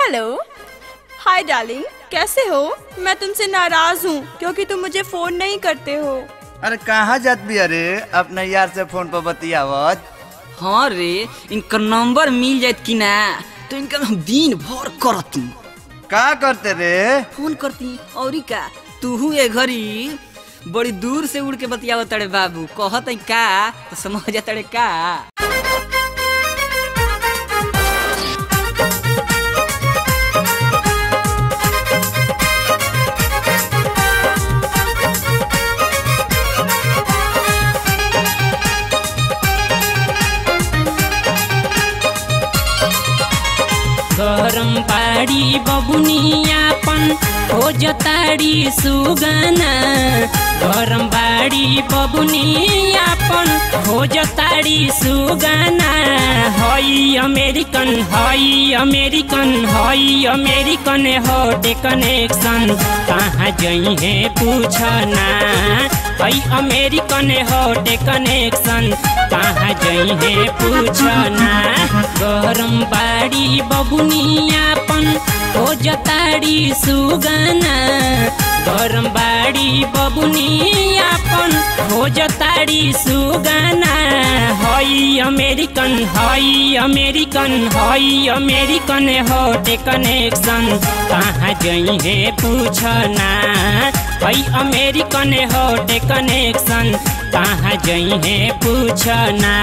hello hi darling कैसे हो मैं तुमसे नाराज हूँ क्योंकि तुम मुझे फोन नहीं करते हो अरे कहाँ जात भी अरे अपने यार से फोन पर बतियावत हाँ रे इनका नंबर मिल जात कि ना तो इनका हम दिन भर करती का करते रे फोन करती और का तू ये घड़ी बड़ी दूर से उड़ के बतियावत तड़े बाबू कहत है का तो समझ जा तड़े का गरम पाड़ी बबुनियापन हो जताड़ी सुगना गरम बाड़ी बबुनियापन हो जताड़ी सुगना हई अमेरिकन हई अमेरिकन हई अमेरिकन हटे कनेक्शन कहाँ जई है पूछना हई अमेरिकन हटे कनेक्शन कहाँ जई है पूछना गरम बाड़ी बबुनियापन हो जताड़ी सुगना गरम बाड़ी बबुनियापन हो जताड़ी सुगना हई अमेरिकन हई अमेरिकन हई अमेरिकन हटे कनेक्शन कहाँ जई है पूछना हई अमेरिकन हटे कनेक्शन कहाँ जई है पूछना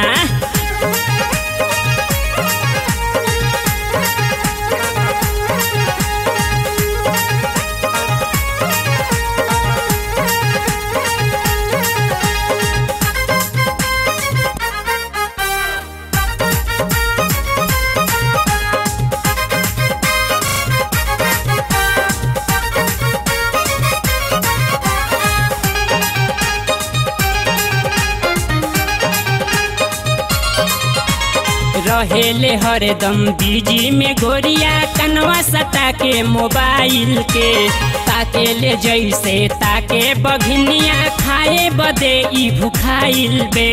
रहेले हरदम बिजी में गोरिया कनवा सटा के मोबाइल के ताके ले जैसे ताके बघनिया खाए बदे ई भुखाइल बे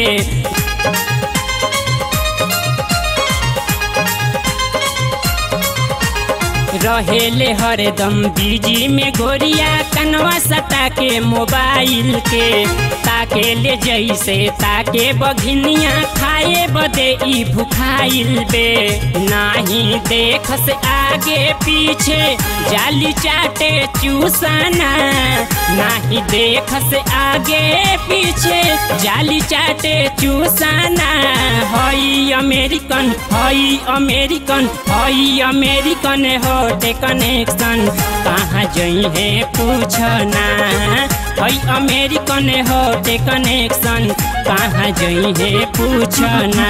रहेले हरदम बिजी में गोरिया कनवा सटा के मोबाइल के ताके ले जैसे ताके बघनिया खाए बदे ई भुखाइल बे नाही देख से आगे पीछे जाली चाटे चूसना नाही देख से आगे पीछे जाली चाटे चूसना हई अमेरिकन हई अमेरिकन हई अमेरिकन हटे कनेक्शन कहाँ जई है पूछना हई अमेरिकन हटे कनेक्शन कहाँ जई है पूछना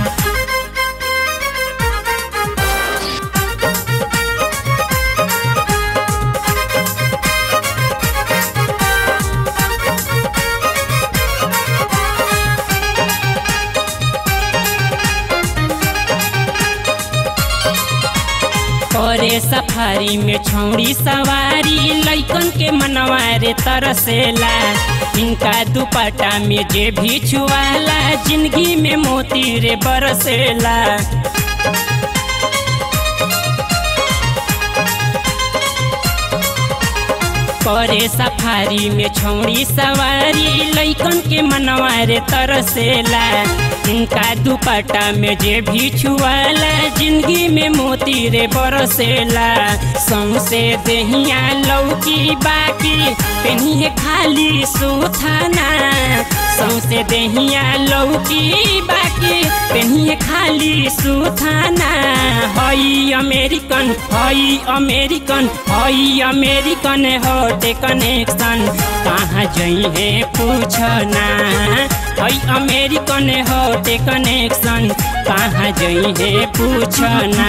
करे सफारी में छौड़ी सवारी लैकन के मनवारे तरसेला इनका दुपट्टा में जे भी छुआला जिंदगी में मोती रे बरसेला करे सफारी में छौड़ी सवारी लैकन के मनवारे तरसेला इनका दुपट्टा में जे भी छुआला जिंदगी में मोती रे बरसेला सौसे देहिया लौकी बाकी पेनिए खाली सुथाना सौसे देहिया लौकी बाकी पेनिए खाली सुथाना हई अमेरिकन हई अमेरिकन हई अमेरिकन हटे कनेक्शन कहाँ जई है पूछना हई अमेरिकन हटे कनेक्शन कहाँ जई है पूछना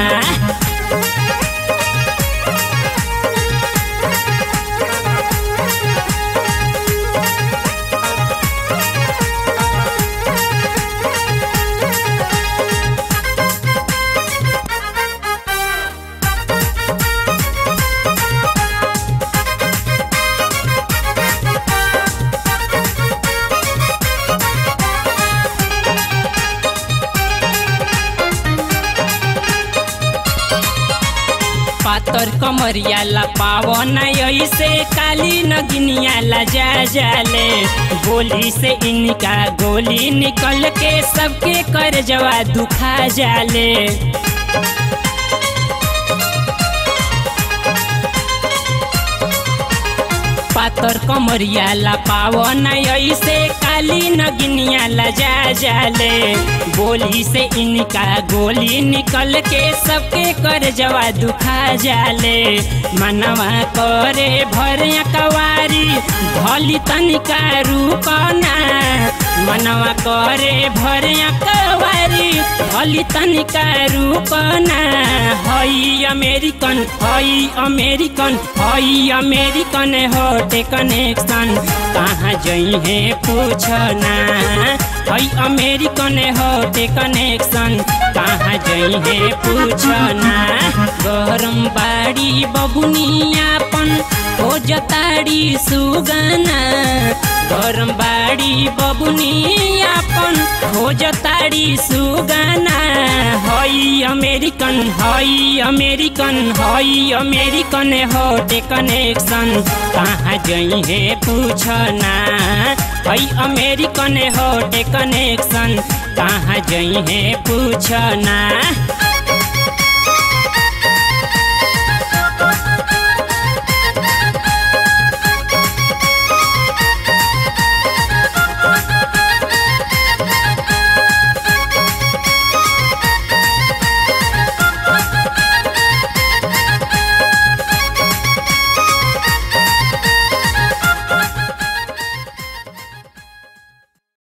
पातर कमरिया ला पावन ऐसे काली नगिनिया ला जा जाले गोली से इनका गोली निकल के सबके कर जवा दुखा जाले पातर कमरिया ला पावन ऐसे काली नगिनिया ला जा जाले गोली से इनका गोली निकल के सबके कर जवा दुखा जाले मनवा करे भर कवारी भली तनिका रूपना मनवा करे भर कवारी भली तनिका रूपना हई अमेरिकन हई अमेरिकन हई अमेरिकन होटे कनेक्शन कहाँ जई है पूछना हई अमेरिकन होटे कनेक्शन कहाँ जई है पूछना गरम बाड़ी बबुनियापन हो जताड़ी सुगना गरम बाड़ी बबुनियापन हो जताड़ी सुगना हई अमेरिकन हई अमेरिकन हई अमेरिकन होटे कनेक्शन कहाँ जई है पूछना हई अमेरिकन होटे कनेक्शन कहाँ जई है पूछना